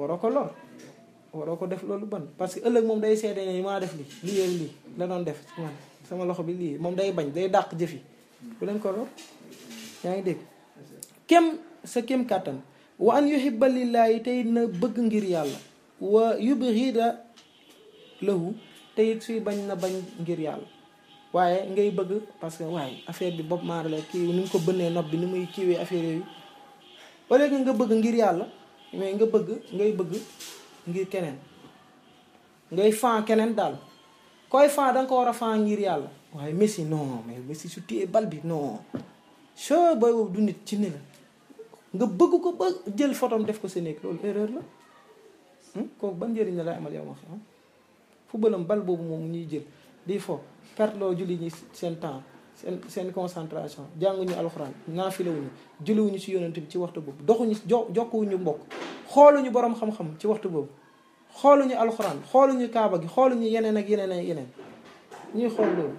waroo ko lor waroo ko def loolu ban parce que ëllëg moom day seede ne maa def li lii yéeg lii la doon def man sama loxo bi lii moom day bañ day dàq jëf yi bu leen ko lor yaa ngi dégg kem sa kem kàttan wa an yuhibba lillaahi tey na bëgg ngir yàlla wa yubghida lahu te it suy bañ na bañ ngir yàlla waaye ngay bëgg parce que waaye affaire bi Bob Marley kii ni mu ko bënnee nopp bi ni muy kiiwee affaire yooyu au lieu que nga bëgg ngir yàlla mais nga bëgg ngay bëgg ngir keneen ngay fan keneen daal koy fan da nga ko war a fan ngir yàlla waaye Messi non mais Messi su téye bal bi non soo booy boobu du nit ci ni la nga bëgg ko ba jël photom def ko sa néeg loolu erreur la kooku ban njëriñ la lay amal yow ma xam footballam bal boobu moom ñuy jël di fo perte loo julli ñi seen temps seen seen concentration jànguñu alxuraan naafilawuñu julliwuñu ci yonent bi ci waxtu boobu doxuñu jo jokkuwuñu mbokk xooluñu borom xam-xam ci waxtu boobu xooluñu alxuraan xooluñu kaaba gi xooluñu yeneen ak yeneen ak yeneen ñuy xool loolu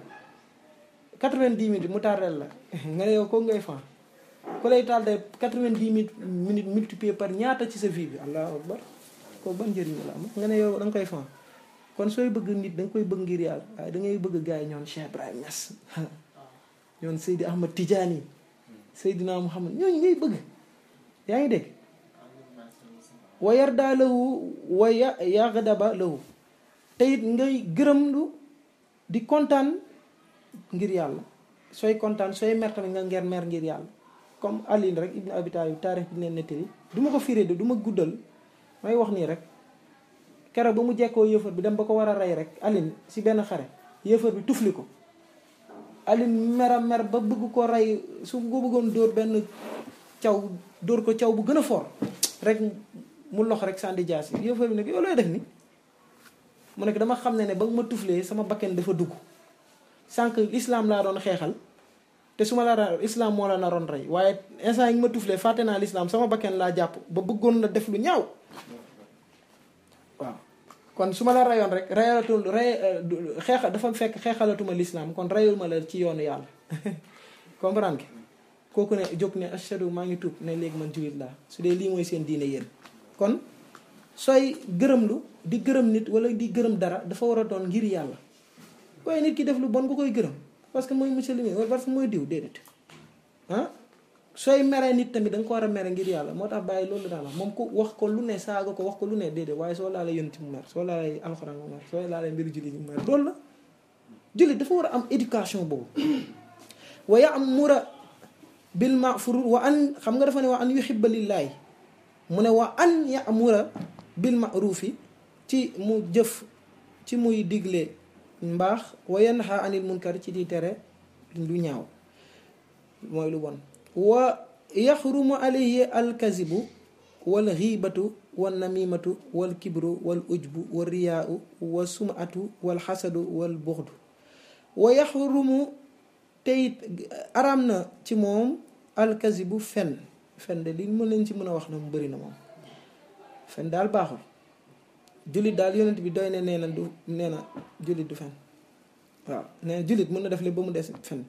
90 minutes mu tardel la nga ne yow ko ngay fan ku lay tardé 90 minutes multiplié par ñaata ci sa vie bi allahu akbar ko ban njëriñ la am nga ne yow da nga koy fan kon sooy bëgg nit da nga koy bëgg ngir yàlla waaye da ngay bëgg gars yi ñoon Cheikh Ibrahim Niass ñoon Seydi Ahmad Tidiane Seydina Muhammad ñooñu ngay bëgg yaa ngi dégg wa yarda lahu wa ya yaghdaba lahu te it ngay gërëm lu di kontaan ngir yàlla sooy kontaan sooy mer tamit nga nger mer ngir yàlla comme Aline rek Ibn Abi Talib taarix bi leen nettali du ma ko firé de du ma guddal may wax nii rek keroog ba mu jekkoo yëfër bi dem ba ko war a rey rek Aline si benn xare yëfër bi tufli ko Aline mera mer ba bëgg ko rey su ko bëggoon dóor benn caw dóor ko caw bu gën a fort rek mu lox rek sànni jaasi yëfër bi nag yow looy def ni mu nekk dama xam ne ne ba nga ma tuflee sama bakken dafa dugg sànq islam laa doon xeexal te su ma la islam moo la naroon rey waaye instant yi nga ma tuflee fàtte naa l'islam sama bakken laa jàpp ba bëggoon la def lu ñaaw waaw kon su ma la rayoon rek rayalatul ray xeexal dafa fekk xeexalatuma l'islam kon rayul ma la ci yoonu yàlla comprendre nga kooku ne jóg ne ashadu maa ngi tuub ne léegi man jullit laa su dee lii mooy seen diine yéen kon sooy gërëmlu di gërëm nit wala di gërëm dara dafa war a doon ngir yàlla waaye nit ki def lu bon nga koy gërëm parce que mooy monsieur le ministre wala parce que mooy diw déedéet ah sooy meree nit tamit da nga ko war a mere ngir yàlla moo tax bàyyi loolu daal moom ko wax ko lu ne saaga ko wax ko lu ne déedéet waaye soo laalee yonti mu mer soo laalee alxuraan mu mer soo laalee mbiru jullit mu mer loolu la jullit dafa war a am éducation boobu wa ya'mura bil ma'fur wa an xam nga dafa ne wa an yuhibba lillaahi mu ne wa an ya'mura bil ma'rufi ci mu jëf ci muy digle mbaax wa yanha anil munkar ci di tere lu ñaaw mooy lu bon wa yaxrumu alayhi alkazibu wal xiibatu wal namimatu wal kibru wal ujbu wal riyaau wa sumatu wal xasadu wal buxdu wa yaxrumu teyit araam na ci moom alkazibu fen fen de li mën leen ci mën a wax na mu bëri na moom fen daal baaxul jullit daal yonent bi doy ne nee na du nee na jullit du fen waaw nee na jullit mën na def li ba mu des fen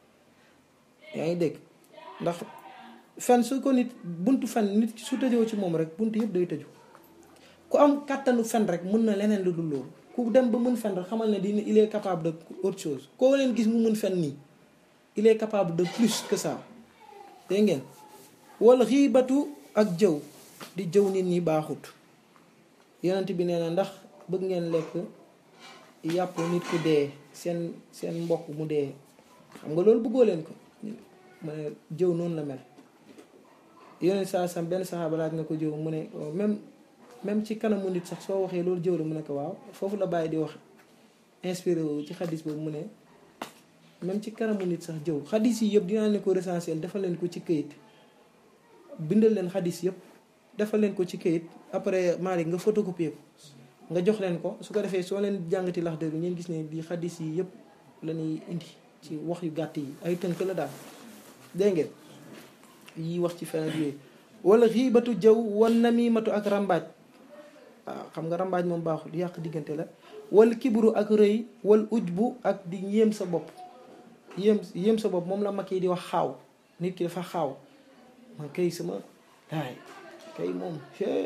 yaa ngi dégg ndax fen su ko nit buntu fen nit su tëjoo ci moom rek buntu yëpp day tëju ku am kàttanu fen rek mën na leneen lu dul loolu ku dem ba mën fen rek xamal ne dina il est capable de autre chose koo leen gis mu mën fen nii il est capable de plus que ça dégg ngeen wal xiibatu ak jëw di jëw nit ñi baaxut yonent bi nee na ndax bëgg ngeen lekk yàpp nit ku dee seen seen mbokk mu dee xam nga loolu bëggoo leen ko mu ne jëw noonu la mel yonent saa sam benn saxaaba laaj na ko jëw mu ne même même ci kanamu nit sax soo waxee loolu jëw la mu ne ko waaw foofu la bàyyi di wax inspiré wu ci xadis boobu mu ne même ci kanamu nit sax jëw xadis yi yëpp dinaa leen ko recensé defal leen ko ci këyit bindal leen xadis yëpp defal leen ko ci këyit après Malick nga photocopier ko nga jox leen ko su ko defee soo leen jàngati lax dëgg ngeen gis ne di xadis yi yëpp la ñuy indi ci wax yu gàtt yi ay tënk la daal dégg ngeen yi wax ci feneen yooyu wala xiibatu jëw wan namimatu ak rambaaj waaw xam nga rambaaj moom baaxul yàq diggante la wal kibru ak rëy wal ujbu ak di yéem sa bopp yéem yéem sa bopp moom la mag yi di wax xaaw nit ki dafa xaaw man kay sama daay kay moom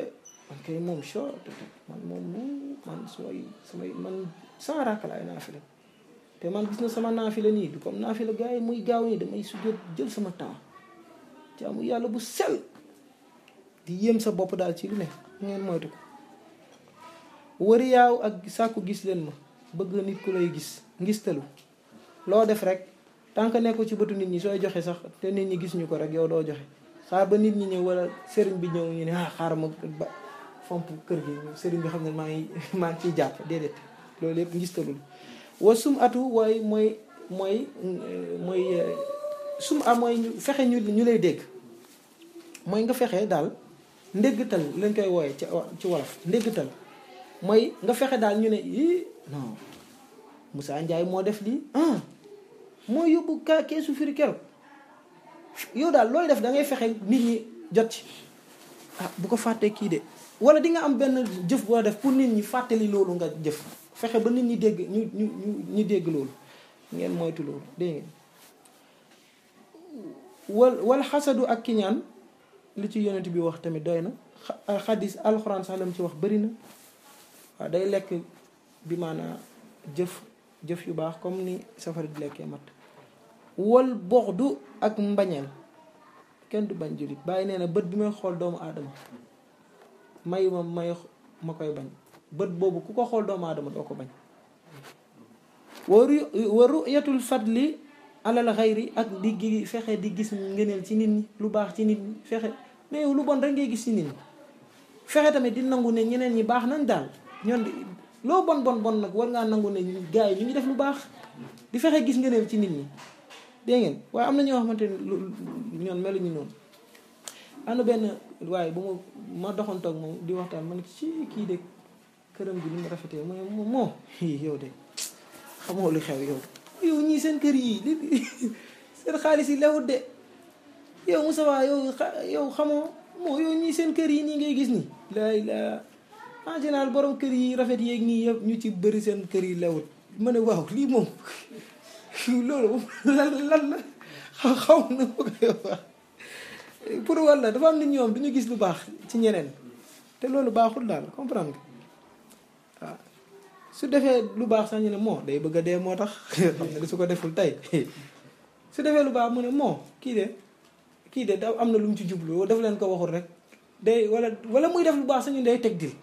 man kay moom soo man moom man sumay samay man sans raaka laay naafila te man gis na sama naafila nii du comme naafila gars yi muy gaaw nii damay sujjóot jël sama temps jaamu yàlla bu sel di yéem sa bopp daal ci lu ne ngeen moytu ko wëri yaaw ak sàkku gis leen ma bëgg nit ku lay gis ngistalu loo def rek tant que nekku ci bëtu nit ñi sooy joxe sax te nit ñi gis ñu ko rek yow doo joxe xaar ba nit ñi ñëw wala sëriñ bi ñëw ñu ne ah xaar ma ba fomp kër gi sëriñ bi xam ne maa ngi maa ngi ciy jàpp déedéet loolu yëpp ngistalul wa sum atu waaye mooy mooy mooy sum a mooy fexe ñu ñu lay dégg mooy nga fexe daal ndéggtal lañ koy wooye ci ci wolof ndéggtal mooy nga fexe daal ñu ne ii non Moussa Ndiaye moo def lii ah moo yóbbu ka keesu firi keroog yow daal looy def da ngay fexe nit ñi jot ci ah bu ko fàttee kii de wala di nga am benn jëf boo def pour nit ñi fàttali loolu nga jëf fexe ba nit ñi dégg ñu ñu ñu ñu dégg loolu ngeen moytu loolu dégg ngeen wal wal xasadu ak kiñaan li ci yonent bi wax tamit doy na xadis alxuraan sax lam ci wax bëri na waaw day lekk bi maanaa jëf jëf yu baax comme ni safara di lekkee mat wal boxdu ak mbañeel kenn du bañ jullit bàyyi nee na bët bi may xool doomu aadama mayu ma may ma koy bañ bët boobu ku ko xool doomu aadama doo ko bañ waru wa ruyatul fadli alal xayri ak di gi fexe di gis ngëneel ci nit ñi lu baax ci nit ñi fexe mais yow lu bon rek ngay gis ci nit ñi fexe tamit di nangu ne ñeneen ñi baax nañ daal ñoon loo bon bon bon nag war ngaa nangu ne gars yi ñu ngi def lu baax di fexe gis ngëneel ci nit ñi dégg ngeen waaye am na ñoo xamante ne ñoon meluñu noonu am na benn waaye bu ma ma doxantoog moom di waxtaan man ci kii de këram gi ni mu rafetee mu ne moo yow de xamoo lu xew yow yow ñii seen kër yi li seen xaalis yi lewut de yow Moussa waa yow yow xamoo moo yow ñii seen kër yi nii ngay gis nii laay la en général borom kër yi rafet yeeg nii yëpp ñu ci bëri seen kër yi lewut ma ne waaw lii moom loolu lan lan la xaw na ko koy wax pour walla dafa am nit ñoom du ñu gis lu baax ci ñeneen te loolu baaxul daal comprendre nga waaw su defee lu baax sax ñu ne moo day bëgg a dee moo tax xam ne su ko deful tey su defee lu baax mu ne moo kii de kii de da am na lu mu ci jublu daf leen ko waxul rek day wala wala muy def lu baax sax ñu day teg dil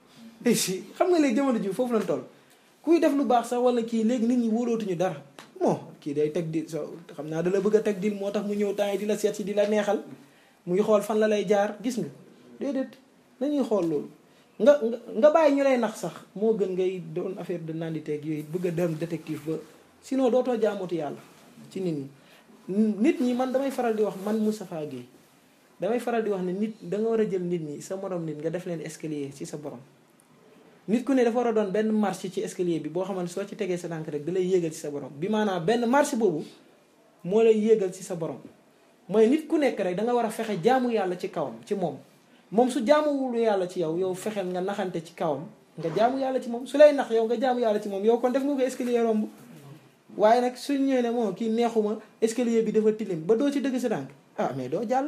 si xam nga léegi jamono ji foofu lañ toll kuy def lu baax sax wala kii léegi nit ñi wóolootuñu dara moo kii day teg dil so xam naa da la bëgg a teg dil moo tax mu ñëw temps yi di la seet si di la neexal muy xool fan la lay jaar gis nga déedéet nañuy xool loolu nga nga nga bàyyi ñu lay nax sax moo gën ngay doon affaire de nanditeeg yooyu bëgg a dem détective ba sinon dootoo jaamuti yàlla ci nit ñi nit ñi man damay faral di wax man Moustapha Guèye damay faral di wax ne nit da nga war a jël nit ñi sa morom nit nga def leen escalier ci sa borom nit ku ne dafa war a doon benn marche ci escalier bi boo xamante soo ci tegee sa tànk rek da lay yéegal ci sa borom bi maanaam benn marche boobu moo lay yéegal ci sa borom mooy nit ku nekk rek da nga war a fexe jaamu yàlla ci kawam ci moom moom su jaamuwul yàlla ci yow yow fexeel nga naxante ci kawam nga jaamu yàlla ci moom su lay nax yow nga jaamu yàlla ci moom yow kon def nga ko escalier romb waaye nag su ñëwee ne moom kii neexuma escalier bi dafa tilim ba doo ci dëgg sa tànk ah mais doo jàll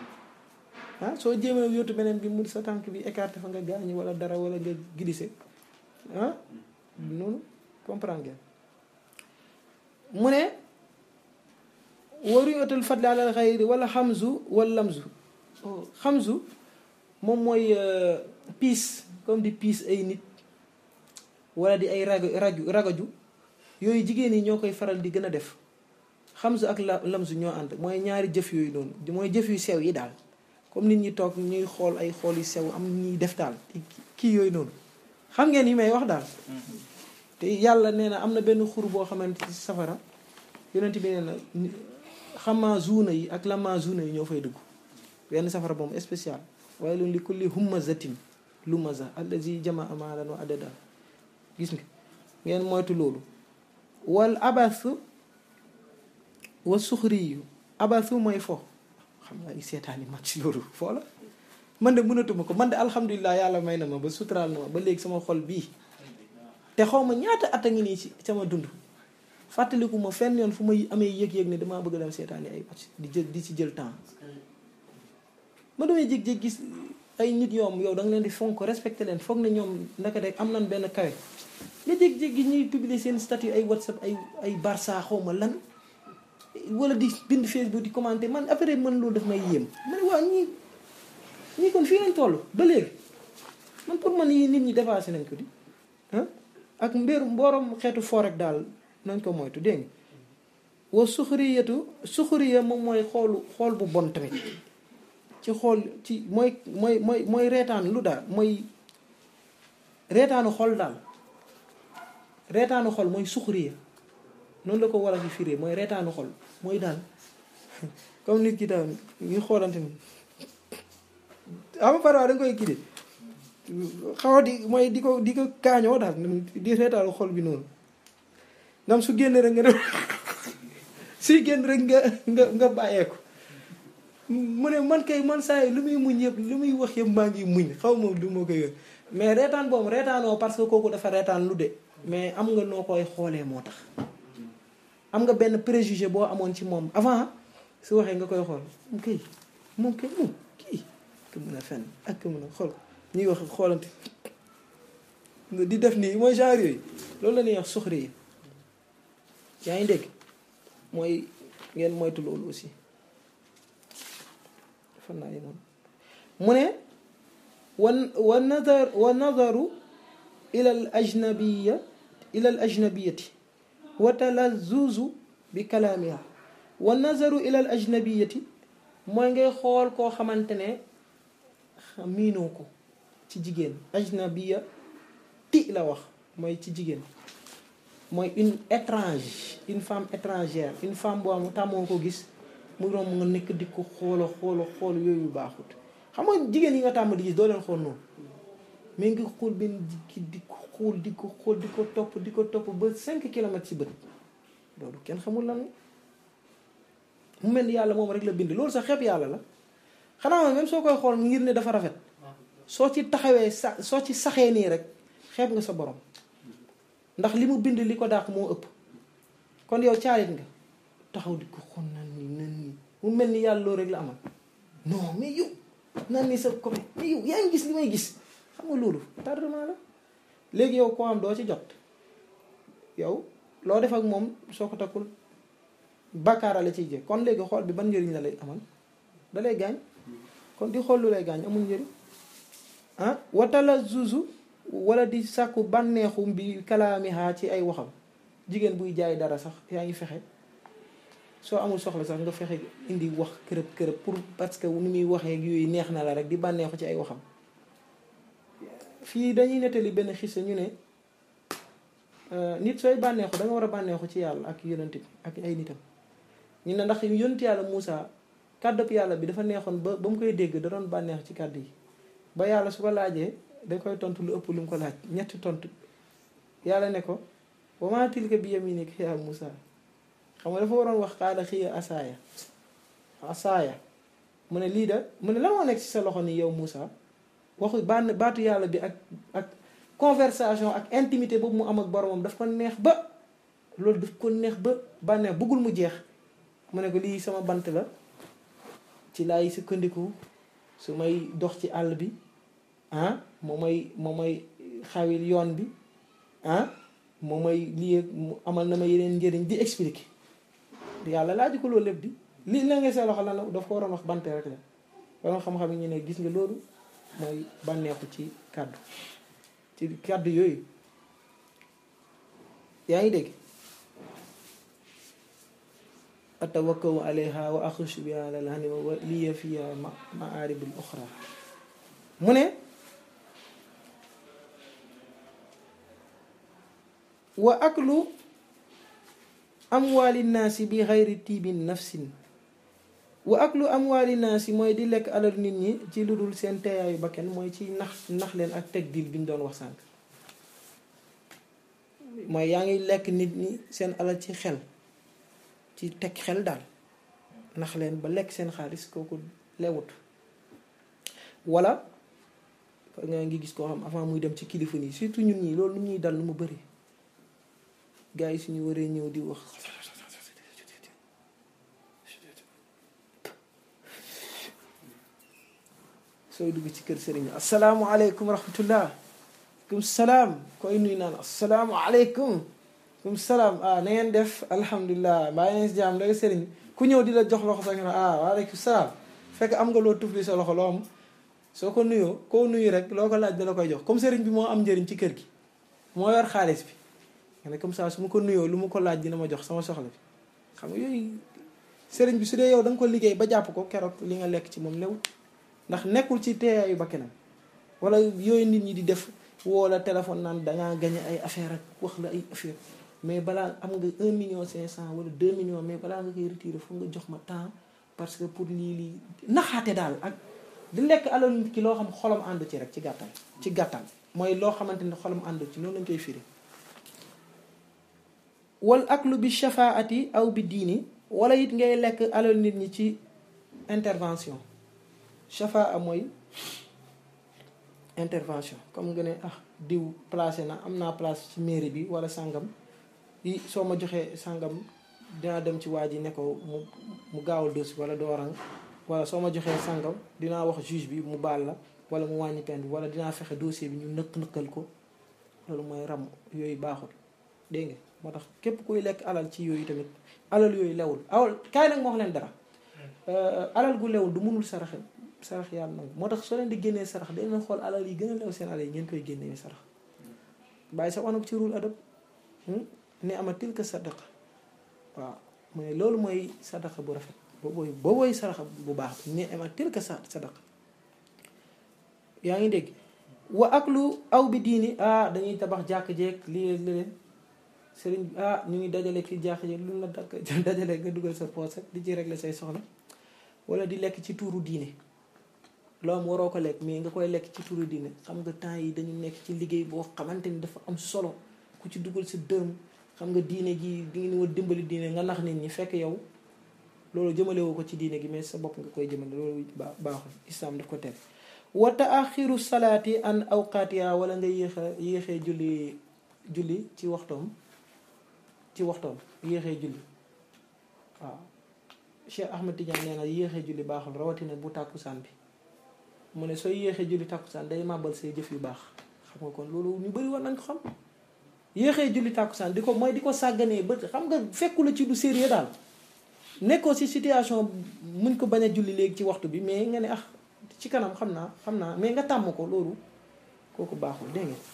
ah soo jéemee yóotu beneen bi mu sa tànk bi écarté fa nga gaañu wala dara wala nga glissé ah noonu comprendre ngeen mu ne waru yotal fadli alal xayri wala xamzu wala lamzu xamzu moom mooy piis comme di piis ay nit wala di ay rajo raju ragaju yooyu jigéen yi ñoo koy faral di gën a def xamzu ak la lamzu ñoo ànd mooy ñaari jëf yooyu noonu mooy jëf yu sew yi daal comme nit ñi toog ñuy xool ay xool yu sew am ñuy def daal kii yooyu noonu xam ngeen yi may wax daal te yàlla nee na am na benn xur boo xamante ci safara yonent bi nee na xamaa zuuna yi ak lama zuuna yi ñoo fay dugg benn safara boobu spécial waaye loolu li kulli humazatin lumaza allazi jamaa maalan wa adada gis nga ngeen moytu loolu wal abasu wa suxri yu abasu mooy fo xam nga ay seetaani match loolu foo la man de mënatuma ko man de alhamdulilah yàlla may na ma ba suturaal na ma ba léegi sama xol bii te xaw ma ñaata at a ngi nii ci sama dund fàttaliku ma fenn yoon fu may amee yëg-yëg ne damaa bëgg dem seetaani ay match di jël di ci jël temps ma damay jég-jég gis ay nit yoom yow da nga leen di fonk respecté leen foog ne ñoom naka de am nañ benn kawe nga jékki-jékki ñuy publier seen statut ay whatsapp ay ay barça xaw ma lan wala di bind facebook di commenter man après man loolu daf may yéem man waa ñii ñii kon fii lañ toll ba léegi man pour man yi nit ñi dépassé nañ ko di ah ak mbir mboorom xeetu foo rek daal nañ ko moytu dégg nga wa suxuriyatu suxuriya moom mooy xoolu xool bu bon tamit ci xool ci mooy mooy mooy mooy reetaan lu daal mooy reetaanu xol daal reetaanu xol mooy suxuriya noonu la ko war a fi firee mooy reetaanu xol mooy daal comme nit ki daal ñu xoolante ni ama parfois da nga koy kii de xaw a di mooy di ko di ko kaañoo daal di reetaanu xol bi noonu ngam su génn rek nga def suy génn rek nga nga nga bàyyeeku mu ne man kay man saa yi lu muy muñ yëpp lu muy wax yëpp maa ngi muñ xaw ma du ma ko yëg mais reetaan boobu reetaanoo parce que kooku dafa reetaan lu de mais am nga noo koy xoolee moo tax am nga benn préjugé boo amoon ci moom avant su waxee nga koy xool moom kay moom kay moom kii ka mën a fenn ak ka mën a xool ñuy wax xoolante di def nii mooy genre yooyu loolu la ñuy wax suxri yi yaa ngi dégg mooy ngeen moytu loolu aussi fan naa yemoon mu ne wan wa nazar wa nazaru ila al ajnabiya ila al ajnabiyati wa talazuzu bi kalaamiha wa nazaru ila al ajnabiyati mooy ngay xool koo xamante ne miinoo ko ci jigéen ajnabiya ti la wax mooy ci jigéen mooy une étrange une femme étrangère une femme boo am tàmmoo ko gis mu romb nga nekk di ko xoola xoola xool yooyu baaxut xam nga jigéen yi nga tàmm di gis doo leen xool noonu mais nga xool benn jikki di ko xool di ko xool di ko topp di ko topp ba cinq kilomètres ci bët loolu kenn xamul lan mu mel ni yàlla moom rek la bind loolu sax xeeb yàlla la xanaa moom même soo koy xool ngir ne dafa rafet soo ci taxawee sa soo ci saxee nii rek xeeb nga sa borom ndax li mu bind li ko dàq moo ëpp kon yow caalit nga taxaw di ko xool nan ni nan ni mu mel ni yàlla loolu rek la amal non mais yow nan ni sa copain mais yow yaa ngi gis li may gis xam nga loolu tardement la léegi yow koo am doo ci jot yow loo def ak moom soo ko takkul bàkkaara la ciy jël kon léegi xool bi ban njëriñ la lay amal da lay gaañ kon di xool lu lay gaañ amul njëriñ ah watala zuzu wala di sàkku bànneexu bi kalaamiha ci ay waxam jigéen buy jaay dara sax yaa ngi fexe soo amul soxla sax nga fexe indi wax kërëb kërëb pour parce que ni muy waxee yooyu neex na la rek di bànneexu ci ay waxam fii dañuy nettali benn xisa ñu ne nit sooy bànneexu da nga war a bànneexu ci yàlla ak yonent bi ak ay nitam ñu ne ndax yonent yàlla Moussa kàddub yàlla bi dafa neexoon ba ba mu koy dégg da doon bànneexu ci kàddu yi ba yàlla su ko laajee da koy tontu lu ëpp lu mu ko laaj ñetti tontu yàlla ne ko wa maa tilka bi yaminika yaa Moussa xam nga dafa waroon wax xaala xiya asaaya asaaya mu ne lii da mu ne la moo nekk ci sa loxo ni yow Moussa waxu bànn baatu yàlla bi ak ak conversation ak intimité boobu mu am ak boromam daf ko neex ba loolu daf ko neex ba bànneex bëggul mu jeex mu ne ko lii sama bant la ci laay sukkandiku su may dox ci àll bi ah moo may moo may xawil yoon bi ah moo may lii mu amal na ma yeneen njëriñ di expliquer yàlla laaj ko loolu lépp di lii la nga see loxo lan la daf ko waroon wax bante rek la waroon xam-xam yi ñu ne gis nga loolu mooy bànneexu ci kàddu ci kàddu yooyu yaa ngi dégg atawakkaw alayha wa axushu bi alal hanima wa liya fiya maaribul uxra mu ne wa aklu amwaali naasi bi xayri tiibin nafsin wa aklu amwaali naasi mooy di lekk alal nit ñi ci lu dul seen teeyaayu bakken mooy ci nax nax leen ak teg dil bi ñu doon wax sànq mooy yaa ngi lekk nit ñi seen alal ci xel ci teg xel daal nax leen ba lekk seen xaalis kooku lewut wala nga ngi gis koo xam avant muy dem ci kilifa nii surtout ñun ñi loolu ñuy dal lu mu bëri gars yi suñu waree ñëw di wax sooy dugg ci kër sëriñ asalaamualeykum rahmatullah kum salaam koy nuy naan asalaamualeykum kum salaam ah na ngeen def alhamdulilah mbaa ngeen si jàmm léegi sëriñ ku ñëw di la jox loxo sax nga ne ah waaleykum salaam fekk am nga loo tufli sa loxo loo am soo ko nuyoo koo nuyu rek loo ko laaj da la koy jox comme sëriñ bi moo am njëriñ ci kër gi moo yor xaalis bi nga ne comme ça su ma ko nuyoo lu ma ko laaj dina ma jox sama soxla bi xam nga yooyu sëriñ bi su dee yow da nga ko liggéey ba jàpp ko keroog li nga lekk ci moom lewut ndax nekkul ci teeyaayu bakkanam wala yooyu nit ñi di def woo la téléphone naan dangaa gañe ay affaire ak wax la ay affaire mais balaa am nga un million cinq cent wala deux millions mais balaa nga koy retiré foog nga jox ma temps parce que pour lii lii naxaate daal ak di lekk alal nit ki loo xam xolam àndu ci rek ci gàttal ci gàttal mooy loo xamante ne xolam àndu ci noonu lañ koy firi wal aklu bi shafaati aw bi diini wala it ngay lekk alal nit ñi ci intervention shafaa mooy intervention comme nga ne ah diw placé na am naa place ci mairie bi wala sàngam yi soo ma joxee sàngam dinaa dem ci waa ji ne ko mu mu gaawal dossier wala doorang wala soo ma joxee sàngam dinaa wax juge bi mu baal la wala mu wàññi peine bi wala dinaa fexe dossier bi ñu nëkk nëkkal ko loolu mooy ram yooyu baaxul dégg nga moo tax képp kuy lekk alal ci yooyu tamit alal yooyu lewul awal kaay nag moo wax leen dara alal gu lewul du mënul saraxe sarax yàlla nag moo tax soo leen di génnee sarax dañ leen xool alal yi gën a lew seen alal yi ngeen koy génnee sarax bàyyi sa wanag ci ruul adab ni ama tilka sadaqa waaw mooy loolu mooy sadaqa bu rafet boobooy boobooy saraxa bu baax ni ama tilka sa sadaqa yaa ngi dégg wa ak lu aw bi diini ah dañuy tabax jàkk jeeg lii leen sëriñ bi ah ñu ngi dajale fii jàkk jeeg lu la dakk dajale nga dugal sa poos rek di ci régler say soxla wala di lekk ci tuuru diine loo am waroo ko lekk mais nga koy lekk ci tuuru diine xam nga temps yi dañu nekk ci liggéey boo xamante ni dafa am solo ku ci dugal sa dërëm xam nga diine gi di ngeen war dimbali diine nga nax nit ñi fekk yow loolu jëmalewu ko ci diine gi mais sa bopp nga koy jëmale loolu baaxul islam daf ko tere wa taaxiru salaati an awqaatiha wala nga yéex a yéexee julli julli ci waxtoom ci waxtoom yéexee julli waaw Cheikh Ahmed Tidiane nee na yéexee julli baaxul rawatina bu tàkkusaan bi mu ne sooy yéexee julli tàkkusaan day màbbal say jëf yu baax xam nga kon loolu ñu bëri war nañ ko xam yéexee julli tàkkusaan di ko mooy di ko sàgganee ba xam nga fekku la ci du sérieux daal nekkoo si situation muñ ko bañ a julli léegi ci waxtu bi mais nga ne ah ci kanam xam naa xam naa mais nga tàmm ko loolu kooku baaxul dégg nga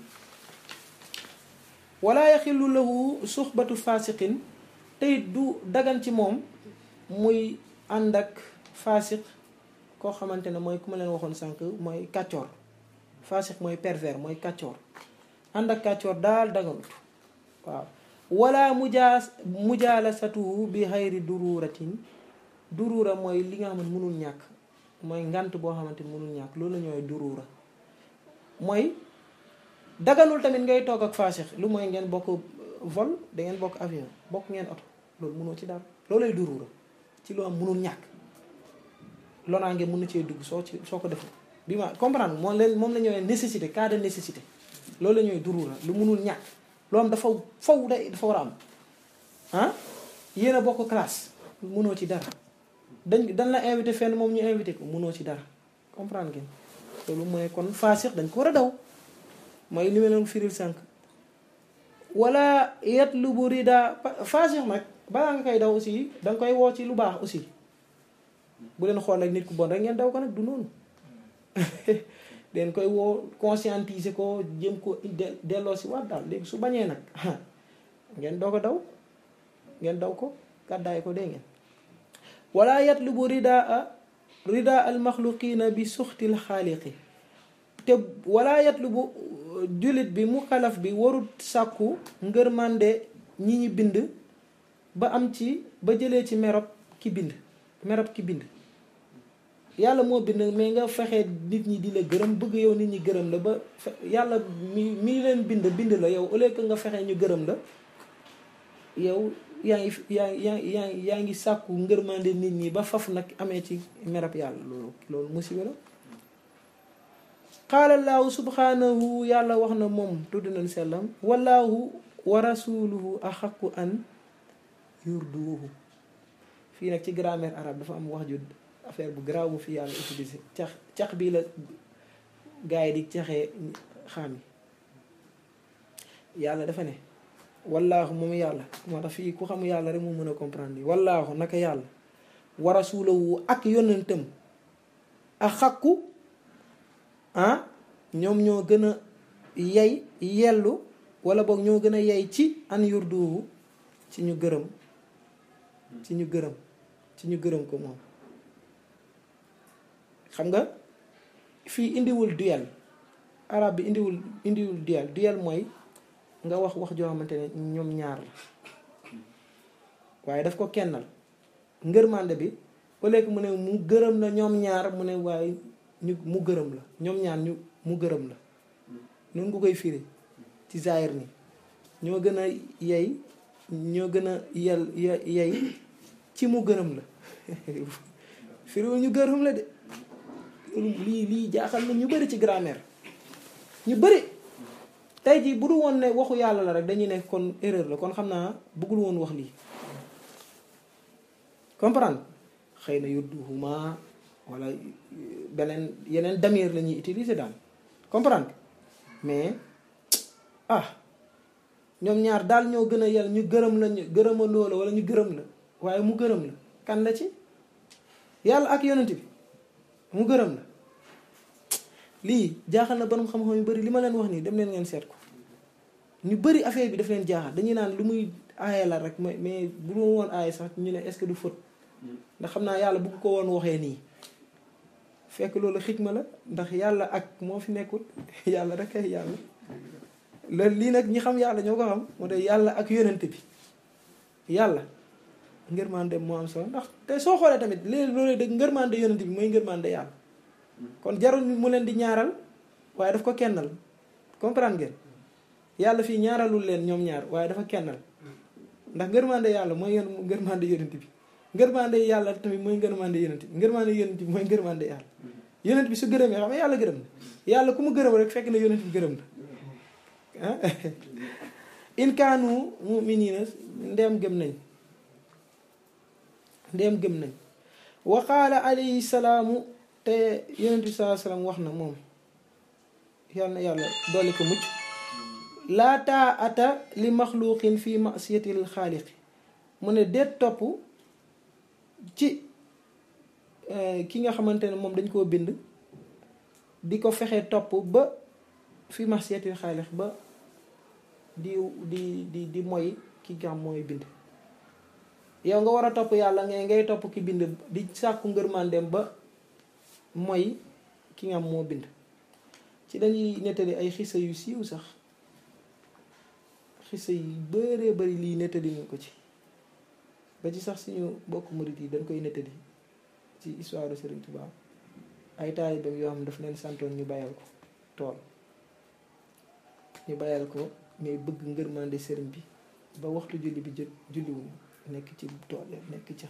wala yaxillu lahu suxbatu fasiqin tey du dagan ci moom muy ànd ak fasiq koo xamante ne mooy ku ma leen waxoon sànq mooy kàccoor fasiq mooy pervers mooy kàccoor ànd ak kàccoor daal daganut waaw wala mujaa mujaalasatuhu bi xayri dururatin durura mooy li nga xam ne mënul ñàkk mooy ngant boo xamante ni mënul ñàkk loolu la ñooy durura mooy daganul tamit ngay toog ak faasix lu mooy ngeen bokk vol da ngeen bokk avion bokk ngeen oto loolu mënoo ci dara loolay durura ci loo am mënul ñàkk lonaange mën na cee dugg soo ci soo ko defee bi ma comprendre moom leen moom la ñooy nécessité cas de nécessité loolu la ñooy durura lu mënul ñàkk loo am dafa faw day dafa war a am ah yéen a bokk classe mënoo ci dara dañ dañ la invité fenn moom ñu invité ko mënoo ci dara comprendre ngeen loolu mooy kon faasix dañ ko war a daw mooy li ma leen firil sànq wala yatlubu rida faasix nag balaa nga koy daw aussi danga koy woo ci lu baax aussi bu leen xool rek nit ku bon rek ngeen daw ko nag du noonu den koy woo conscientiser ko jëm ko delloo si waat daal léegi su bañee nag ngeen doo ko daw ngeen daw ko gàddaay ko dee ngeen wala yatlubu ridaa ridaa al maxluqina bi suxtil xaaliqi te wala yatlubu jullit bi mu xalaf bi warut sàkku ngërmande ñi ñi bind ba am ci ba jëlee ci merob ki bind merob ki bind yàlla moo bind mais nga fexe nit ñi di la gërëm bëgg yow nit ñi gërëm la ba yàlla mi mi leen bind bind la yow au lieu que nga fexe ñu gërëm la yow yaa ngi yaa yaa yaa yaa ngi sàkku ngërmande nit ñi ba faf nag amee ci merab yàlla loolu loolu musiba la qaalallaahu subhanahu yàlla wax na moom tudd nañ sellam wallaahu wa rasuluhu axaqu an yurduuhu fii nag ci grammaire arabe dafa am wax ju affaire bu garaaw bu fi yàlla utilisé cax cax bii la gars yi di caxee xaam yi yàlla dafa ne wallaahu moom yàlla moo tax fii ku xam yàlla rek mu mën a comprendre yi wallaahu naka yàlla wa rasulahu ak yonentam ak xakku ah ñoom ñoo gën a yey yellu wala boog ñoo gën a yey ci an yurduhu ci ñu gërëm ci ñu gërëm ci ñu gërëm ko moom xam nga fii indiwul duel arab bi indiwul indiwul duel duel mooy nga wax wax joo xamante ne ñoom ñaar la waaye daf ko kennal ngërmande bi au lieu que mu ne mu gërëm la ñoom ñaar mu ne waaye ñu mu gërëm la ñoom ñaar ñu mu gërëm la noonu nga koy firi ci zaahir ni ñoo gën a yey ñoo gën a yel yey ci mu gërëm la firiwul ñu gërëm la de lii lii jaaxal na ñu bari ci grammaire ñu bari tey jii bu du woon ne waxu yàlla la rek dañuy ne kon erreur la kon xam naa bëggul woon wax lii comprendre xëy na yudduhuma wala beneen yeneen damir la ñuy utiliser daal comprendre mais ah ñoom ñaar daal ñoo gën a yel ñu gërëm la ñu gërëmandoo la wala ñu gërëm la waaye mu gërëm la kan la ci yàlla ak yonent bi mu gërëm la lii jaaxal na borom xam-xam yu bari li ma leen wax nii dem leen ngeen seet ko ñu bari affaire bi daf leen jaaxal dañuy naan lu muy aaye la rek mais mais bu ma woon aaye sax ñu ne est-ce que du faute ndax xam naa yàlla bu ko woon waxee nii fekk loolu xikma la ndax yàlla ak moo fi nekkul yàlla rek ay yàlla loolu lii nag ñi xam yàlla ñoo ko xam moo tax yàlla ak yonent bi yàlla ngërmande moo am solo ndax te soo xoolee tamit léegi loolu dëgg ngërmande yonent bi mooy ngërmande yàlla kon jarul mu leen di ñaaral waaye daf ko kennal comprendre ngeen yàlla fii ñaaralul leen ñoom ñaar waaye dafa kennal ndax ngërmande yàlla mooy yoon ngërmande yonent bi ngërmande yàlla tamit mooy ngërmande yonent bi ngërmande yonent bi mooy ngërmande yàlla yonent bi su gërëmee xam nga yàlla gërëm na yàlla ku mu gërëm rek fekk na yonent bi gërëm na ah in kaanu mu'minina ndeem gëm nañ ndeem gëm nañ wa qaala alayhi salaamu te yonent bi salaa salaam wax na moom yàlla na yàlla dolli ko mucc laa taa ata li maxluqin fi masiyatil xaaliqi mu ne déet topp ci ki nga xamante ne moom dañ koo bind di ko fexe topp ba fi masiyatil xaaliq ba di di di di moy ki nga xam mooy bind yow nga war a topp yàlla ngay ngay topp ki bind di sàkku ngërmandeem ba mooy ki nga xam moo bind ci dañuy nettali ay xisa yu siiw sax xisa yu bëree bëri lii nettali ñu ko ci ba ci sax suñu bokk murit yi dañ koy nettali ci histoire de Serigne Touba ay taalibeem yoo xam daf leen santoon ñu bayal ko tool ñu bayal ko mais bëgg ngërmande sëriñ bi ba waxtu julli bi jot julliwuñu nekk ci tool nekk ca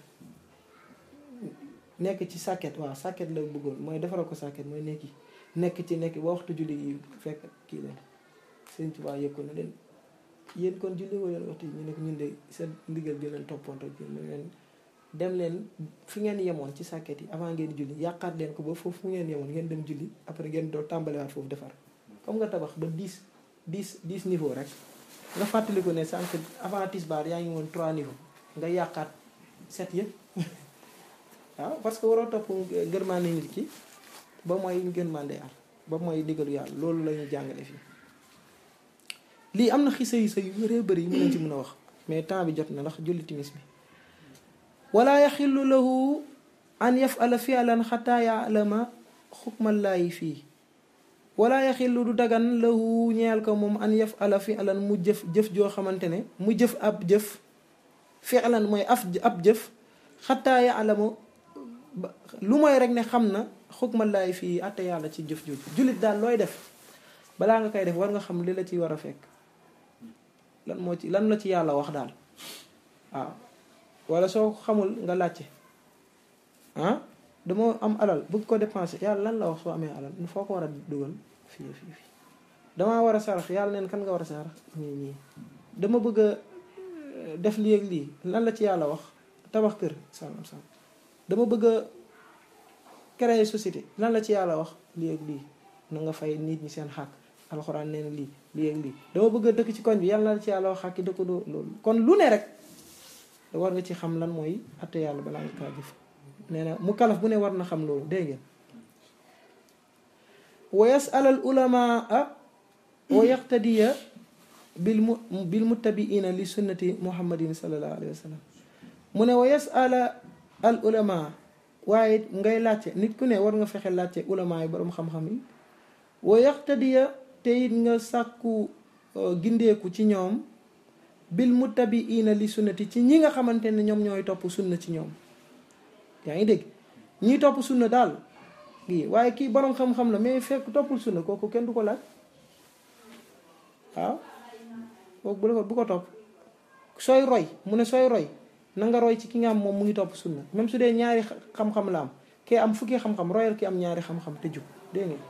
nekk ci sàkket waaw sàkket la bëggoon mooy defaral ko sàkket mooy nekki nekk ci nekk ba waxtu julli yi fekk kii leen sëriñ Tuubaa yëg ko ne leen yéen kon julli woo leen waxtu yi ñu nekk ñun de seen ndigal bi leen toppoon rek mu leen dem leen fi ngeen yemoon ci sàkket yi avant ngeen julli yàqaat leen ko ba foofu fu ngeen yemoon ngeen dem julli après ngeen doo tàmbaliwaat foofu defar comme nga tabax ba 10 10 10 niveau rek nga fàttaliku ne sànq avant tisbaar yaa ngi woon 3 niveau nga yàqaat set yëpp waaw parce que waroo topp ngërmaande nit ki ba mooy ngërmaande yàlla ba mooy digalu yàlla loolu la ñuy jàngale fii lii am na xisa yi sa yu bëree bëri yi mu leen ci mën a wax mais temps bi jot na ndax julli timis bi wala yaxillu lahu an yafala fi'lan xataa ya'lama xukmallaahi fii wala yaxillu du dagan lahu ñeel ko moom an yafala fi'lan mu jëf jëf joo xamante ne mu jëf ab jëf fi'lan mooy af ab jëf xataa ya'lama lu mooy rek ne xam na xukmallaahi fii atte yàlla ci jëf jooju jullit daal looy def balaa nga koy def war nga xam li la ci war a fekk lan moo ci lan la ci yàlla wax daal waaw wala soo xamul nga laajte ah dama am alal bëgg ko dépenser yàlla lan la wax soo amee alal foo ko war a dugal fii fii fii damaa war a sarax yàlla neen kan nga war a sarax ñii ñii dama bëgg a def lii ak lii lan la ci yàlla wax tabax kër sàngam sàngam dama bëgg a créer société lan la ci yàlla wax lii ak lii na nga fay nit ñi seen xàq alxuraan nee na lii lii ak lii dama bëgg a dëkk ci koñ bi yàlla la ci yàlla wax xàkki dëkk doo loolu kon lu ne rek war nga ci xam lan mooy atte yàlla balaa nga kaa jëf nee na mu kalaf bu ne war na xam loolu dégg ngeen wa yasal al ulamaa wa yaqtadiya bil mu bil muttabiina li sunnati muhammadin sallallahu alayhi wa sallam mu ne wa yasala al ulamaa waaye ngay laajte nit ku ne war nga fexe laajte ulamaa yi boroom xam-xam yi wa yaqtadiya te it nga sàkku gindeeku ci ñoom bil muttabiina li sunnati ci ñi nga xamante ne ñoom ñooy topp sunna ci ñoom yaa ngi dégg ñiy topp sunna daal kii waaye kii boroom xam-xam la mais fekk toppul sunna kooku kenn du ko laaj waaw kooku bu la ko bu ko topp sooy roy mu ne sooy roy na nga roy ci ki nga am moom mu ngi topp sunna même su dee ñaari xam-xam la am kee am fukki xam-xam royal ki am ñaari xam-xam te jub dégg nga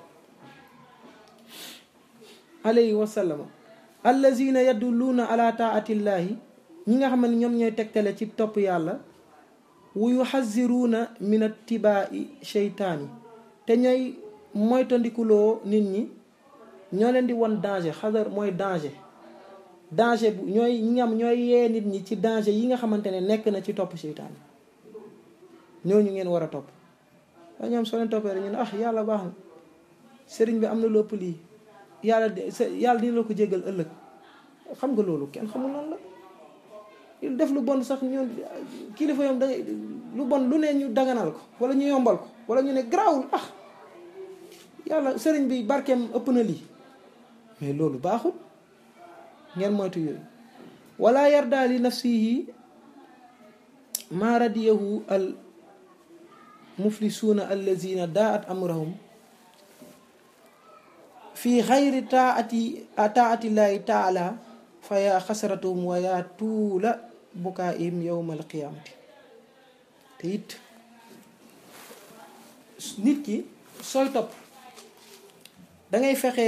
alayhi wa sallama allazina yadulluuna ala taatillahi ñi nga xam ne ñoom ñooy tegtale ci topp yàlla wu yuxaziruuna min attibaai sheytaani te ñooy moytandikuloo nit ñi ñoo leen di won danger xadar mooy danger danger bu ñooy ñi nga am ñooy yee nit ñi ci danger yi nga xamante ne nekk na ci topp seytaan ñooñu ngeen war a topp waaye ñoom soo leen toppee rek ñu ne ah yàlla baax na sëriñ bi am na lépp lii yàlla de yàlla dina la ko jégal ëllëg xam nga loolu kenn xamul noonu la il def lu bon sax ñu kilifa yoom da lu bon lu ne ñu daganal ko wala ñu yombal ko wala ñu ne garaawul ah yàlla sëriñ bi barkeem ëpp na lii mais loolu baaxul ngeen moytu yooyu wala yarda li nafsihi ma radiyahu al muflisuuna allazina daat amrahum fi xayri taati taatillahi taala fa yaa xasaratum wa yaa tuula bukaa'im yowma alqiyaamati te it nit ki sooy topp dangay fexe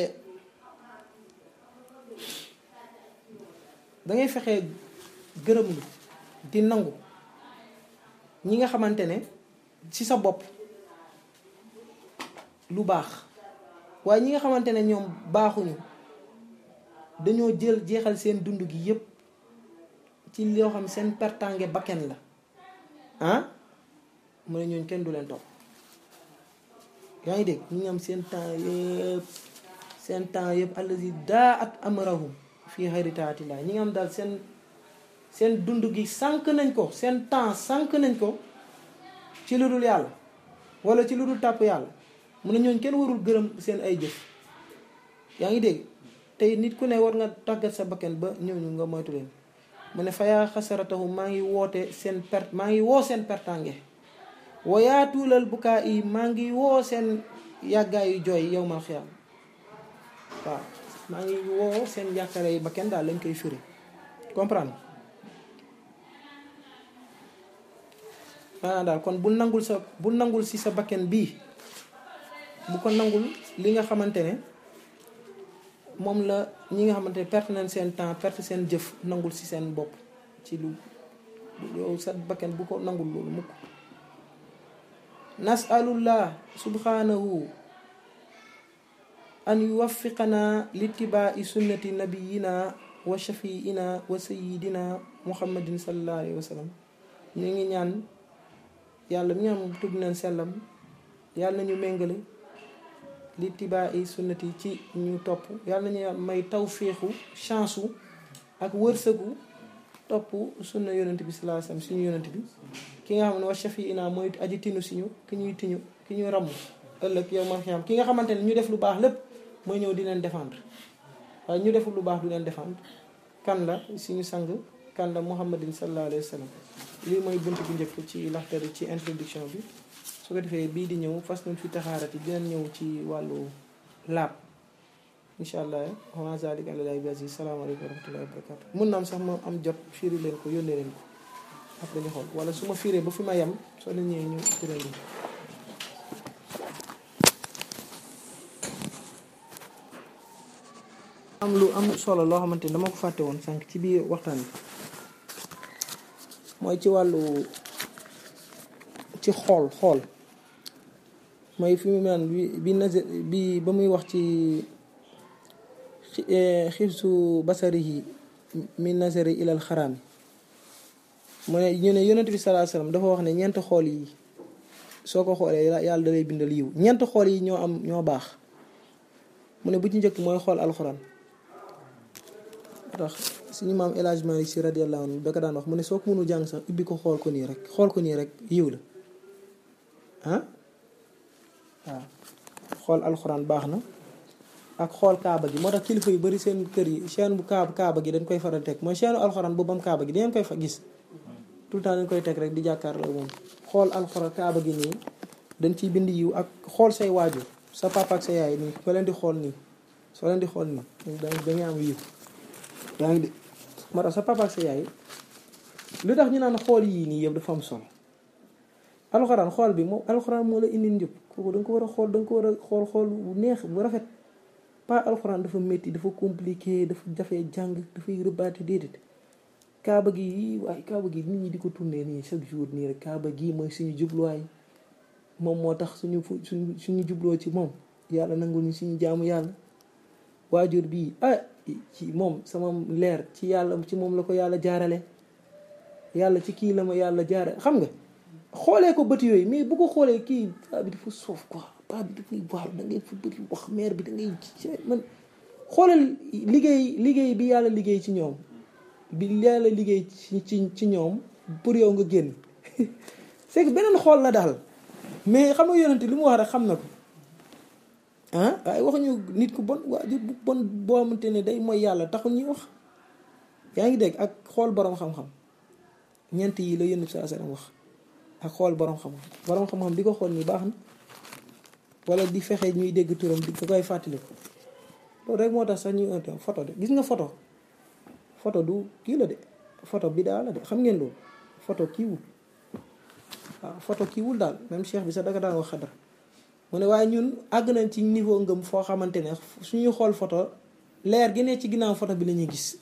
dangay fexe gërëmlu di nangu ñi nga xamante ne ci sa bopp lu baax waaye ñi nga xamante ne ñoom baaxuñu dañoo jël jeexal seen dund gi yépp ci loo xam seen pertange bakken la ah mu ne ñooñ kenn du leen topp yaa ngi dégg ñu ngi am seen temps yëpp seen temps yëpp allazi daa at amrahum fii xayri taatillah ñi nga am daal seen seen dund gi sànq nañ ko seen temps sànq nañ ko ci lu dul yàlla wala ci lu dul tàpp yàlla mu ne ñooñ kenn warul gërëm seen ay jëf yaa ngi dégg tey nit ku ne war nga tàggat sa bakken ba ñooñu nga moytu leen mu ne fayaa xasaratahu maa ngi woote seen perte maa ngi woo seen pertange wayaa tuulal bukaa yi maa ngi woo seen yàggaayu jooy yow mal xiyaam waaw maa ngi woo seen yàkkare yi bakken daal lañ koy firi comprendre maanaam daal kon bu nangul sa bu nangul si sa bakken bii bu ko nangul li nga xamante ne moom la ñi nga xamante ne perte nañ seen temps perte seen jëf nangul si seen bopp ci lu yow sa bakken bu ko nangul loolu mukk nasalullah subhanahu an yuwaffiqana litibaa'i sunnati nabiyina wa shafiina wa sayidina muhammadin sallallahu alayhi wa sallam ñu ngi ñaan yàlla mi nga xam tudd nañ sellam yàlla nañu méngale li tibaa i sunnati ci ñu topp yàlla nañu may tawféexu chance u ak wërsëgu topp sunna yonent bi salaa sallam suñu yonent bi ki nga xam ne wa shafiina mooy aji tinu siñu ki ñuy tiñu ki ñuy ramm ëllëg yow man xam ki nga xamante ne ñu def lu baax lépp mooy ñëw di leen défendre waaye ñu deful lu baax du leen défendre kan la suñu sang kan la muhammadin sallallahu alayhi wa sallam lii mooy bunt bu njëkk ci laxtari ci introduction bi su ko defee bii di ñëw fas nañ fi taxaarati dinañ ñëw ci wàllu laab incha allah wa zalik àlalahi bi aziz salaamaaleykum wa rahmatullahi wa barakatu mun na am sax ma am jot firi leen ko yónnee leen ko après ñu xool wala su ma firee ba fi ma yem soo leen ñëwee ñu firee leen am lu am solo loo xamante ni dama ko fàtte woon sànq ci biir waxtaan bi mooy ci wàllu ci xool xool mooy fi mu naan bi bi nazar bi ba muy wax ci xibsu basarihi min nazari ilal xaraam mu ne ñu ne yonent bi salaa salaam dafa wax ne ñeent xool yi soo ko xoolee yàlla da lay bindal yiw ñeent xool yi ñoo am ñoo baax mu ne bu ci njëkk mooy xool alxuraan tax suñu maam El Hadj Malick si radiyallahu anhu da ko daan wax mu ne soo ko mënul jàng sax ubbi ko xool ko nii rek xool ko nii rek yiw la ah waaw xool alxuraan baax na ak xool kaaba gi moo tax kilifa yu bari seen kër yi chaîne bu kaaba kaaba gi dañ koy faral teg mooy chaîne alxuraan bu bam kaaba gi dangeen koy fa gis tout le temps dañ koy teg rek di jàkkaarloo moom xool alxuraan kaaba gi nii dañ ciy bind yiw ak xool say waajur sa papa ak sa yaay nii soo leen di xool nii soo leen di xool nii da ngay am yiw yaa ngi de moo tax sa papa ak sa yaay lu tax ñu naan xool yii nii yëpp dafa am solo alxuraan xool bi moom alxuraan moo la indi njub kooku da nga ko war a xool da nga ko war a xool xool bu neex bu rafet pas alxuraan dafa métti dafa compliqué dafa jafee jàng dafay rëbbaate déedéet kaaba gi waaye kaaba gi nit ñi di ko tourné nii chaque jour nii rek kaaba gi mooy suñu jubluwaay moom moo tax suñu suñu suñu jubloo ci moom yàlla nangul ñu suñu jaamu yàlla waajur bii ah ci moom sama leer ci yàlla ci moom la ko yàlla jaarale yàlla ci kii la ma yàlla jaarale xam nga xoolee ko bët yooyu mais bu ko xoolee kii paa bi dafa soof quoi paa bi dafay waaw da ngay fa bëri wax mère bi da ngay man xoolal liggéey liggéey bi yàlla liggéey ci ñoom bi yàlla liggéey ci ci ci ñoom pour yow nga génn c'est que beneen xool la daal mais xam nga yonente li mu wax rek xam na ko ah waaye waxuñu nit ku bon waajur bu bon boo xamante ne day mooy yàlla taxul ñuy wax yaa ngi dégg ak xool borom xam-xam ñeent yi la yonent saa sallam wax ak xool borom xam-xam borom xam-xam di ko xool nii baax na wala di fexe ñuy dégg turam di ko koy fàttaliku loolu rek moo tax sax ñuy un photo de gis nga photo photo du kii la de photo bi daal la de xam ngeen loolu photo kiiwul waaw photo kiiwul daal même cheikh bi sax danga daan wax xadar mu ne waaye ñun àgg nañ ci niveau ngëm foo xamante ne suñuy xool photo leer gi ne ci ginnaaw photo bi la ñuy gis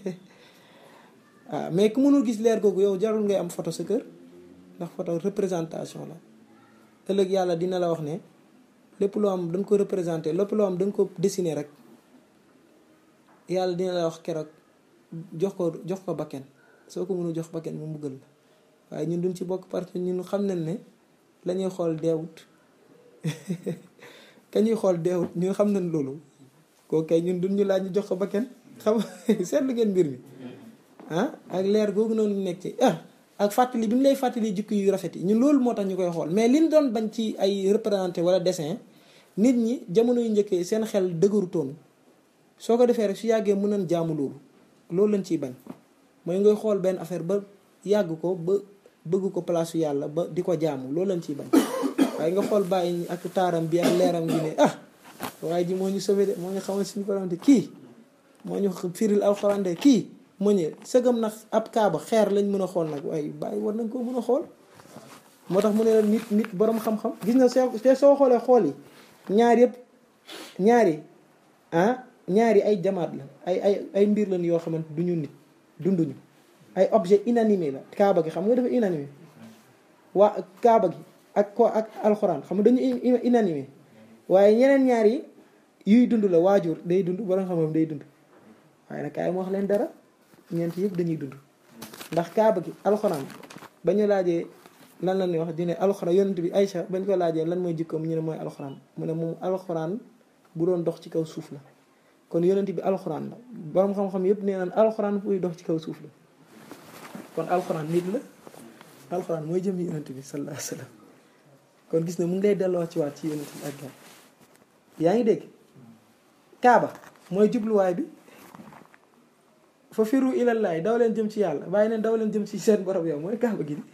waaw mais ku mënul gis leer googu yow jarul ngay am photo sa kër ndax photo représentation la ëllëg yàlla dina la wax ne lépp loo am dañ ko représenté lépp loo am dañ ko dessiné rek yàlla dina la wax keroog jox ko jox ko bakken soo ko mënul jox bakken mu mbugal la waaye ñun duñ ci bokk parce que ñun xam nañ ne la ñuy xool deewut ka ñuy xool deewut ñun xam nañ loolu kooku kay ñun duñ ñu laaj ñu jox ko bakken xam seetlu ngeen mbir mi ah ak leer googu noonu nekk ci ah ak fàttali bi mu lay fàttali jikko yu rafet yi ñun loolu moo tax ñu koy xool mais liñ doon bañ ci ay représenté wala dessin nit ñi jamono yu njëkkee seen xel dëgërutoon soo ko defee rek su yàggee mën nañ jaamu loolu loolu lañ ciy bañ mooy ngay xool benn affaire ba yàgg ko ba bëgg ko place yàlla ba di ko jaamu loolu lañ ciy bañ waaye nga xool bàyyi ak taaram bi ak leeram gi ne ah waaye ji moo ñu sauvé de moo ñu xamal suñu borom de kii moo ñu firil alxuraan de kii moo ñu sëgam nag ab kaaba xeer lañ mën a xool nag waaye bàyyi war nañ koo mën a xool moo tax mu ne la nit nit borom xam-xam gis nga soo te soo xoolee xool yi ñaar yëpp ñaari ah ñaari ay jamaat la ay ay ay mbir lañ yoo xamante duñu nit dunduñu ay objet inanimé la kaaba gi xam nga dafa inanimé waa kaaba gi ak ko ak alxuraan xam nga dañu inanimé waaye ñeneen ñaar yi yuy dund la waajur day dund borom xam-xam day dund waaye nag kaay ma wax leen dara ñeent yëpp dañuy dund ndax kaaba gi alxuraan ba ñu laajee lan la ñuy wax di ne alxuraan yonent bi Aïcha bañ ko laajee lan mooy jikkoom ñu ne mooy alxuraan mu ne moom alxuraan bu doon dox ci kaw suuf la kon yonent bi alxuraan la borom xam-xam yëpp nee naan alxuraan buy dox ci kaw suuf la kon alxuraan nit la alxuraan mooy jëm yonent bi sallallahu alayhi wa sallam kon gis na mu ngi lay delloo ci waat ci yonent bi ak yaa ngi dégg kaaba mooy jubluwaay bi fa firu ilallaay daw leen jëm ci yàlla bàyyi neen daw leen jëm ci seen borom yow mooy kaaba gi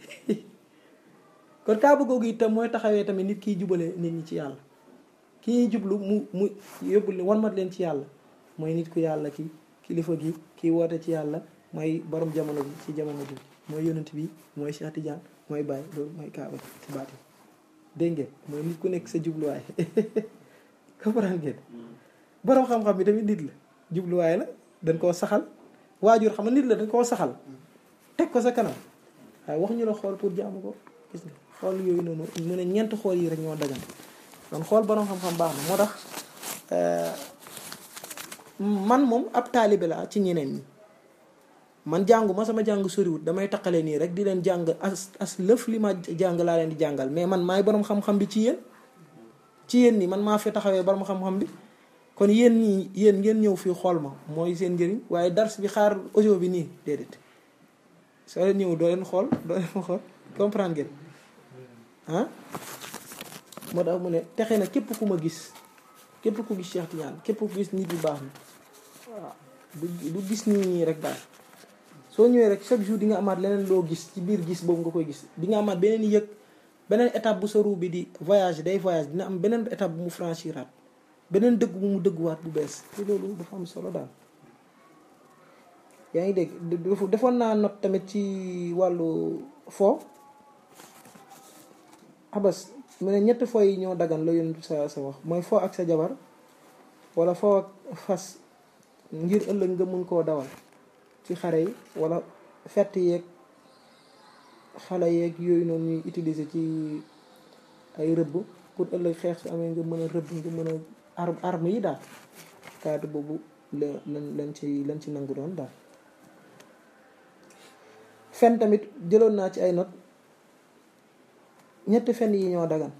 kon kaaba googu itam mooy taxawee tamit nit kiy jubale nit ñi ci yàlla ki ñuy jublu mu mu yóbbu wan mat leen ci yàlla mooy nit ku yàlla ki kilifa gi kii woote ci yàlla mooy borom jamono bi ci jamono bi mooy yonent bi mooy Cheikh Tidiane mooy Baye loolu mooy kaaba ci baati dégg ngeen mooy nit ku nekk sa jubluwaay comprendre ngeen borom xam-xam bi tamit nit la jubluwaay la dañ koo saxal waajur xam nga nit la dañ koo saxal teg ko sa kanam waaye waxuñu la xool pour jaamu ko gis nga xool yooyu noonu mu ne ñeent xool yi rek ñoo dagan kon xool borom xam-xam baax na moo tax man moom ab taalibe la ci ñeneen ñi man jàngu ma sama jàng soriwut damay taqale nii rek di leen jàng as as lëf li ma jàng laa leen di jàngal mais man maay borom xam-xam bi ci yéen ci yéen nii man maa fi taxawee borom xam-xam bi kon yéen ñii yéen ngeen ñëw fii xool ma mooy seen njëriñ waaye dars bi xaar audio bi nii déedéet soo leen ñëw doo leen xool doo leen xool comprendre ngeen ah moo tax mu ne texe na képp ku ma gis képp ku gis Cheikh Tidiane képp ku gis nit yu baax ni waaw du du gis nii nii rek daal soo ñëwee rek chaque jour di nga amaat leneen loo gis ci biir gis boobu nga koy gis di nga amaat beneen yëg beneen étape bu sa ruu bi di voyage day voyage dina am beneen étape bu mu franchiraat beneen dëgg bu mu dëgguwaat bu bees te loolu dafa am solo daal yaa ngi dégg defoon naa note tamit ci wàllu fo abas mu ne ñetti fo yi ñoo dagan la yonent sa sa wax mooy fo ak sa jabar wala fo ak fas ngir ëllëg nga mun koo dawal ci xare yi wala fett yeeg xale yeeg yooyu noonu ñuy utiliser ci ay rëbb pour ëllëg xeex su amee nga mën a rëbb nga mën a ar arme yi daal cadre boobu la lan lan ci lan ci nangu doon daal fen tamit jëloon naa ci ay note ñetti fen yi ñoo dagan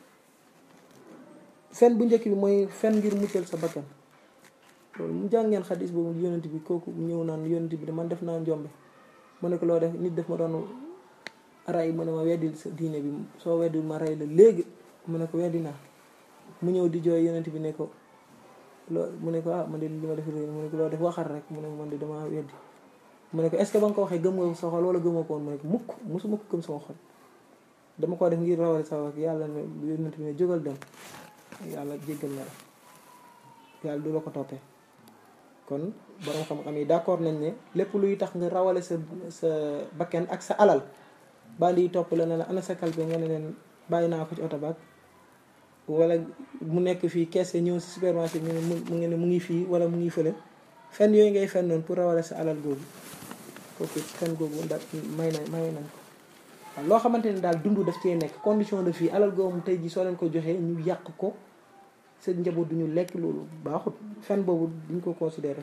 fen bu njëkk bi mooy fen ngir muccal sa bakkan loolu mu jàngeen xadis boobu yonent bi kooku ñëw naan yonent bi de man def naa njombe mu ne ko loo def nit def ma doon ray mu ne ma weddil sa diine bi soo weddil ma rey la léegi mu ne ko weddi naa mu ñëw di jooy yonent bi ne ko loo mu ne ko ah man de li ma def réer mu ne ko loo def waxal rek mu ne man de dama weddi mu ne ko est-ce que ba nga ko waxee gëm nga sa xol wala gëmoo ko woon mu ne ko mukk musuma ko gëm sama xol dama ko def ngir rawale sa wax yàlla ne yonent bi ne jógal dem yàlla jéggal na la yàlla du la ko toppee kon borom xam-xam yi d'accord nañ ne lépp luy tax nga rawale sa sa bakken ak sa alal bandi yi topp la ne la ana sa kalpe nga ne leen bàyyi naa ko ci oto baag wala mu nekk fii keese ñëw si supermarché ñu ne mu ngi ne mu ngi fii wala mu ngi fële fen yooyu ngay fen noonu pour rawale sa alal googu kooku fen googu da may na may nañ ko waaw loo xamante ne daal dund daf cee nekk condition de vie alal googu tey ji soo leen ko joxee ñu yàq ko sa njaboot duñu lekk loolu baaxut fen boobu duñ ko considéré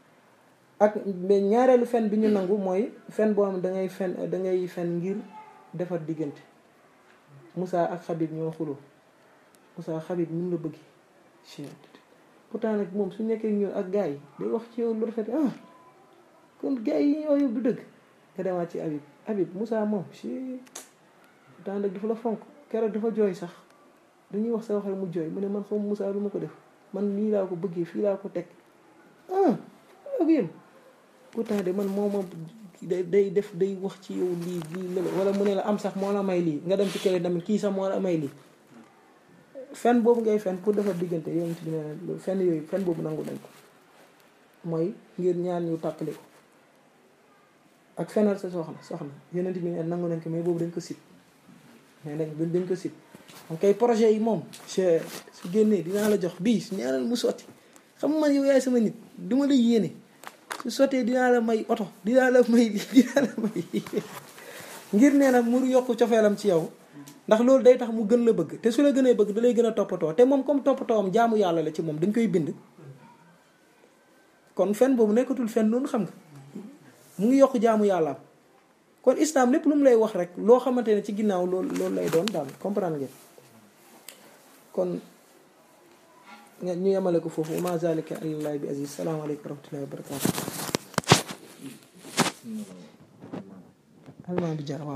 ak mais ñaareelu fen bi ñu nangu mooy fen boo xam da ngay fen da ngay fen ngir defar diggante Moussa ak Xabib ñoo xuloo Moussa Xabib mun la bëgg pourtant nag moom su nekkee ñëw ak gars yi day wax ci yow lu rafet ah kon gars yi ñoo yóbbu du dëgg nga demaat ci Habib Habib Moussa moom si pourtant nag dafa la fonk keroog dafa jooy sax dañuy wax sa wax rek mu jooy mu ne man xaw Moussa lu ma ko def man lii laa ko bëggee fii laa ko teg ah ak yéen pourtant de man moo ma day day def day wax ci yow lii lii la wala mu ne la am sax moo la may lii nga dem ci kële tamit kii sax moo la may lii fen boobu ngay fen pour defar diggante yoon ci ne fen yooyu fen boobu nangu nañ ko mooy ngir ñaan ñu tàppale ko ak fenal sa soxna soxna yonent bi ne nangu nañ ko mais boobu dañ ko sit mais nag dañ ko sit am kay projet yi moom su génnee dinaa la jox bii su ñaanal mu sotti xam man yow yaay sama nit duma la yéene su sottee dinaa la may oto dinaa la may dinaa la may ngir nee na mu yokk cofeelam ci yow ndax loolu day tax mu gën la bëgg te su la gënee bëgg da lay gën a toppatoo te moom comme toppatoowam jaamu yàlla la ci moom dañ koy bind kon fen boobu nekkatul fen noonu xam nga mu ngi yokk jaamu yàllaam kon islam lépp lu mu lay wax rek loo xamante ne ci ginnaaw loolu loolu lay doon daal comprendre ngeen kon ñu yemale ko foofu ma zalika alallahi bi aziz salaamaaleykum wa rahmatullahi wa barakatu almaa bi jaar